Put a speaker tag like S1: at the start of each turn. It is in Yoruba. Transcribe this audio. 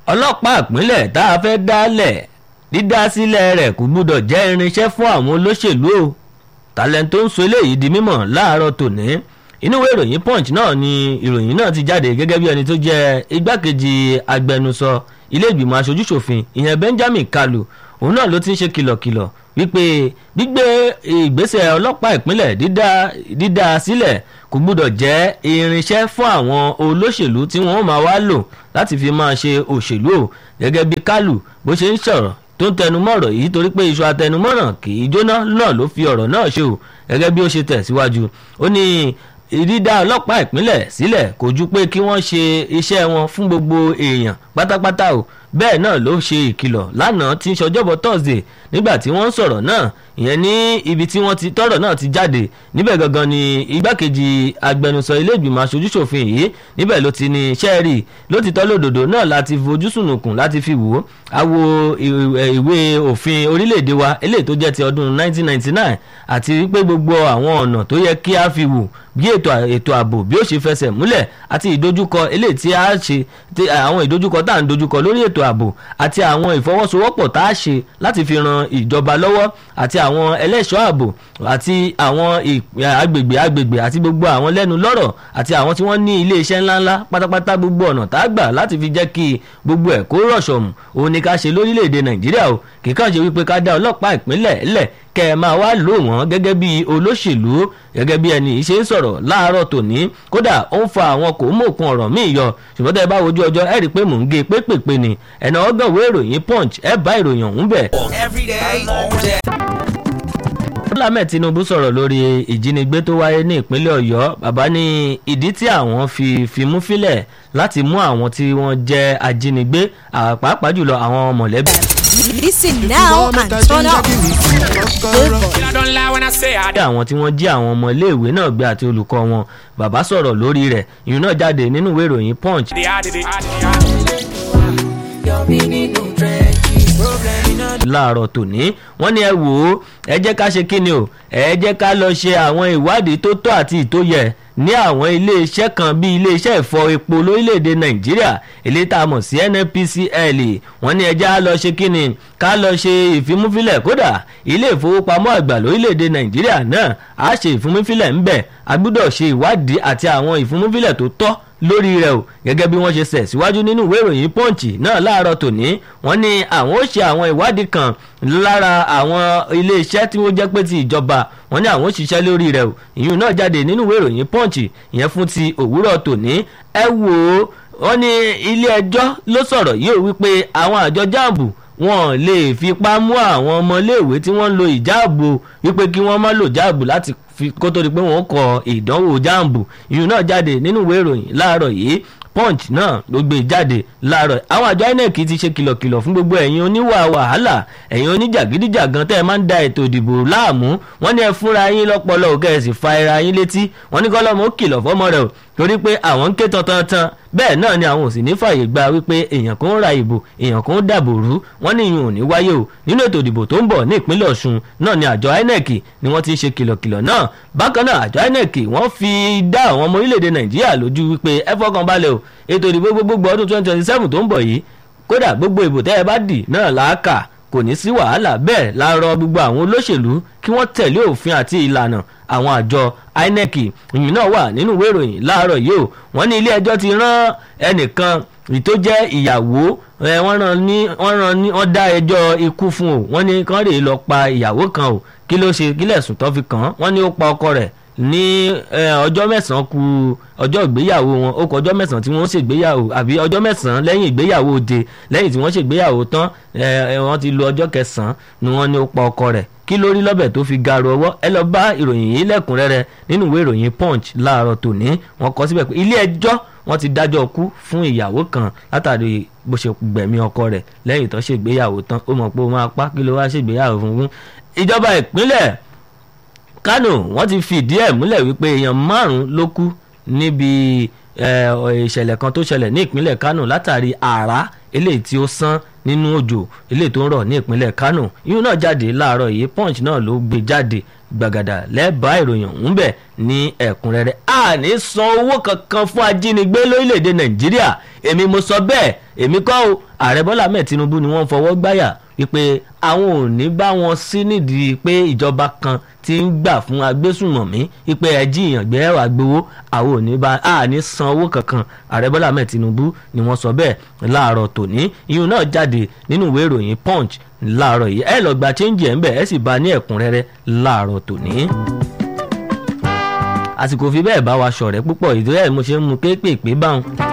S1: ọlọ́pàá ìpínlẹ̀ tá a fẹ́ dálẹ̀ dídá sílẹ̀ rẹ̀ kò gbúdọ̀ jẹ́ irinṣẹ́ fún àwọn olóṣèlú o talent tó ń sọ eléyìí di mímọ̀ láàárọ̀ tòní inú ìwé ìròyìn punch náà ni ìròyìn náà ti jáde gẹ́gẹ́ bí ẹni tó jẹ́ igbákejì agbẹnusọ ilé ìgbìmọ̀ aṣojúṣòfin ìyẹn benjamin kalu òun náà ló ti ń ṣe kìlọ̀kìlọ̀ wípé gbígbé ìgbésẹ̀ ọlọ́pàá ìpínlẹ̀ dídá dídá sílẹ̀ kò gbúdọ̀ jẹ́ irinṣẹ́ fún àwọn olóṣèlú tí wọ́n máa wá lò láti fi máa ṣe òṣèlú o gẹ́gẹ́ bí kálù bó ṣe ń sọ̀rọ̀ tó ń tẹnumọ́ ọ̀rọ̀ yìí torí pé iṣu atẹnumọ́ràn kì í jóná náà ló fi ọ̀rọ̀ náà ṣe o gẹ́gẹ́ bí ó ṣe tẹ̀síwájú ó ní dídá ọlọ́pàá ìpínlẹ̀ sílẹ̀ kò ju pé kí wọ́n ṣe iṣẹ́ wọn fún gbogbo èèyàn pátápátá o bẹ́ẹ̀ náà ló ṣe ìkìlọ̀ lánàá tí ń ṣọjọ́bọ̀ thursday nígbà tí wọ́n ń sọ̀rọ̀ náà ìyẹn ní ibi tí wọ́n ti tọ́rọ̀ náà ti jáde níbẹ̀ gangan ni igbákejì agbẹnusọ ilé ìgbìmọ̀ aṣojúṣòfin yìí níbẹ̀ ló ti ní sẹ́ẹ̀rì ló ti tọ́ lódòdó náà láti fojú sùnùkùn láti fi wò ó àwo ìwé òfin orílẹ̀-èdè wa eléyìí tó jẹ́ ti ọdún 1999 àti wípé gbogbo àwọn ọ̀nà tó yẹ kí a fi wò bí ètò ètò ààbò bí ó ṣe fẹsẹ̀ múlẹ̀ àti ìdojúkọ eléyìí tí a ṣe àwọn ìdojúkọ tá à ń dojúkọ lórí ètò ààbò àti àwọn ìfọwọ́sowọ́pọ̀ tá a ṣe láti fi ran ìjọba lọ́wọ́ àti àwọn ẹlẹ́ṣọ́ ààbò àti àwọn agbègbè agbègbè àti gbogbo àwọn lẹ́nu lọ́rọ̀ àti àwọn tí wọ́n ní iléeṣẹ́ ńláńlá pátápátá gbogbo ọ̀nà tá a gbà láti fi jẹ́ kí gbogbo ẹ̀ kó rọ̀ṣọ̀mù òun ni ká ṣe lórílẹ̀‐èdè nàìjíríà o kì í kàn ṣe wípé ká dá ọlọ́pàá ìpínlẹ̀ lẹ̀ kẹ́ ẹ máa wá lò wọ́n gẹ́gẹ́ bí olóṣèlú gẹ́gẹ́ bí ẹni ṣe ń sọ̀rọ̀ láàárọ̀ tòní kódà ó ń fa àwọn kò mú òkun ọ̀rọ̀ míì yọ ṣùgbọ́n tẹ́ ẹ bá wojú ọjọ́ ẹ rí i pé mò ń gé pépèpé ni ẹ̀nà ọgọ́wé ìròyìn punch ẹ bá ìròyìn ọ̀hún bẹ̀.
S2: every day all day.
S1: Bọ́lá Ahmed Tinubu sọ̀rọ̀ lórí ìjínigbé tó wáyé ní ìpínlẹ̀ Ọ̀yọ́ bàbá ní ìdí tí àwọn fi fimú fílẹ̀ láti mú àwọn tí wọ́n jẹ́ ajínigbé pàápàá jùlọ àwọn mọ̀lẹ́bí.
S3: Listen now and turn up.
S2: I don't lie when I say I
S1: bí àwọn tí wọ́n jí àwọn ọmọ iléèwé náà gbé àti olùkọ́ wọn bàbá sọ̀rọ̀ lórí rẹ̀ ìyún náà jáde nínú ìwé ìròyìn Punch
S2: did I did it. I did it.
S1: láàárọ̀ tòní wọ́n ní ẹ wò ó ẹ jẹ́ ká ṣe kíni o ẹ jẹ́ ká lọ ṣe àwọn ìwádìí tó tọ́ àti ìtóyẹ ní àwọn iléeṣẹ́ kan bíi iléeṣẹ́ ìfọ epo lórílẹ̀‐èdè nàìjíríà èlé tá a mọ̀ sí nnpcl wọ́n ní ẹjẹ́ á lọ ṣe kíni ká lọ ṣe ìfimúfilẹ̀ kódà ilé ìfowópamọ́ àgbà lórílẹ̀‐èdè nàìjíríà náà á ṣe ìfimúfilẹ̀ ńbẹ̀ a gbọ́dọ̀ ṣe ìwádìí àti àwọn ìfimúfilẹ̀ tó tọ́ lórí rẹ̀ o gẹ́gẹ́ bí wọ́n ṣe sẹ̀ síwájú nínú ìwé ìròyìn punch náà láàárọ̀ tòní wọ́n ní àwọn ó ṣe àwọn ìwádìí kan lára àwọn iléeṣẹ́ tí wọ́n jẹ́ pé ti ìjọba wọ́n ní àwọn ó ṣiṣẹ́ lórí rẹ̀ o ìyún náà jáde nínú ìwé ìròyìn punch ìyẹn fún ti òwúrọ̀ tòní ẹ wò ó wọ́n ní ilé ẹjọ́ ló sọ̀rọ̀ yìí ó wípé àwọn àjọ jáàbù wọn lè fipá mú àwọn ọmọléèwé tí wọ́n ń lo ìjáàbù wípé kí wọ́n má lò jáàbù láti kó tó di pé wọ́n kọ ìdánwò jáàbù ìyún náà jáde nínú ìwé ìròyìn láàárọ̀ yìí punch náà ló gbé jáde láàárọ̀ àwọn àjọ inec ti ṣe kìlọ̀kìlọ̀ fún gbogbo ẹ̀yin oníwà wàhálà ẹ̀yin oníjàgídíjàgan tẹ́ ẹ máa ń da ètò ìdìbò láàmú wọ́n ní ẹ fúnra yín lọ́pọlọ òkè ẹ̀ sì fa ara yín létí wọ́n ní kọ́lọ́mù ó kìlọ̀ fọ́mọ rẹ̀ o torí pé àwọn ń ké tantan bẹ́ẹ̀ náà ni àwọn ò sì ní fàyè gba wípé èèyàn kan ń ra ìbò èèyàn kan ń dàbò rú wọ́n ní ìyún ò ní wáyé o nínú ètò ìdìbò tó ń bọ̀ ní ìpínlẹ̀ ọ̀ṣun náà ni àjọ inec ni wọ́n ti ń ṣe kìlọ̀kìlọ̀ náà bákan náà àjọ inec wọ́n fi dá àwọn ọmọ orílẹ̀-èdè nàìjíríà lójú wípé ẹ fọkàn balẹ̀ o ètò ìdìbò gbogbogbò ọdún twenty twenty seven tó ń bọ̀ yìí kódà gbogbo ìbò tẹ́ ẹ bá dì náà làákà kò ní sí wàhálà bẹ́ẹ̀ la rọ gbogbo àwọn olóṣèlú kí wọ́n tẹ̀lé òfin àti ìlànà àwọn àjọ inec ìyìn náà wà nínú ìwé ìròyìn láàárọ̀ yìí o wọ́n ní ilé ẹjọ́ ti rán ẹnìkan tó jẹ́ ìyàwó wọ́n rán ní wọ́n rán ní wọ́n dá ẹjọ́ ikú fún o wọ́n ní kán rèé lọ pa ìyàwó kan o kí ló ṣe kílẹ̀ sùn tó fi kàn án wọ́n ní ó pa ọkọ rẹ̀ ní ọjọ́ mẹ́sàn-án ku ọjọ́ ìgbéyàwó wọn ó kọ ọjọ́ mẹ́sàn-án tí wọ́n ṣègbéyàwó àbí ọjọ́ mẹ́sàn-án lẹ́yìn ìgbéyàwó òde lẹ́yìn tí wọ́n ṣègbéyàwó tán wọ́n ti lo ọjọ́ kẹsàn-án ni wọ́n ní ó pa ọkọ rẹ̀ kí ló rí lọ́bẹ̀ tó fi garu ọwọ́ ẹ lọ bá ìròyìn yìí lẹ́kùnrẹ́rẹ́ nínú ìwé ìròyìn punch láàárọ̀ tòní wọ́n kọ síbẹ̀ pé ilé ẹjọ́ wọ́n ti dájọ́ kú fún ìyàwó kan látàrí bó ṣe gbẹ̀mí ọkọ rẹ̀ lẹ́yìn tó ṣègbéyàwó tán ó mọ̀ pé ó máa pa kí ló wá ṣègbéyàwó fún fún ìjọba ìpínlẹ̀ kánò wọ́n ti fìdí ẹ̀ múlẹ̀ wípé èèyàn márùn-ún ló kú níbi eh, ìṣẹ̀lẹ̀ kan tó ṣẹlẹ̀ ní ìpínlẹ̀ Kánò látàrí àrá eléyìí tí ó sán nínú òjò eléyìí tó ń rọ̀ ní ìpínlẹ̀ Kánò ìyún náà jáde láàárọ̀ yìí Punch náà ló gbé jáde gbàgàdà lẹ́bàá ìròyìn ọ̀hún bẹ̀ ní ẹ̀kúnrẹ́rẹ́ a ní san owó kankan fún ajínigbé lórílẹ̀‐èdè Nàìjíríà èmi mo sọ bẹ́ẹ̀ èmi kọ́ o ààrẹ Bọ́lá Ahmed Tinubu ni wọ́n fọwọ́ gbáyà wípé àwọn ò ní bá wọn sí nídìí pé ìjọba kan ti ń gbà fún agbésùnmọ̀mí wípé ẹjí ìyàngbé ẹwà gbowó àwọn ò ní bá a ní san owó kankan ààrẹ Bọ́lá Ahmed Tinubu ni wọ́n sọ bẹ́ẹ̀ láàárọ̀ tòní ìyún náà jáde nínú ìwé ìròyìn Punch láàárọ̀ yìí ẹ lọ gba chẹ́ńjì ẹ̀ ń bẹ̀ ẹ sì bá a ní ẹ̀kúnrẹ́rẹ́ láàárọ̀ tòní àsìkò fi bẹ́ẹ̀ bá wa ṣọ̀rẹ́ púpọ̀ ìdúrà ẹ̀ mo ṣe ń mu kéékèèpé báwọn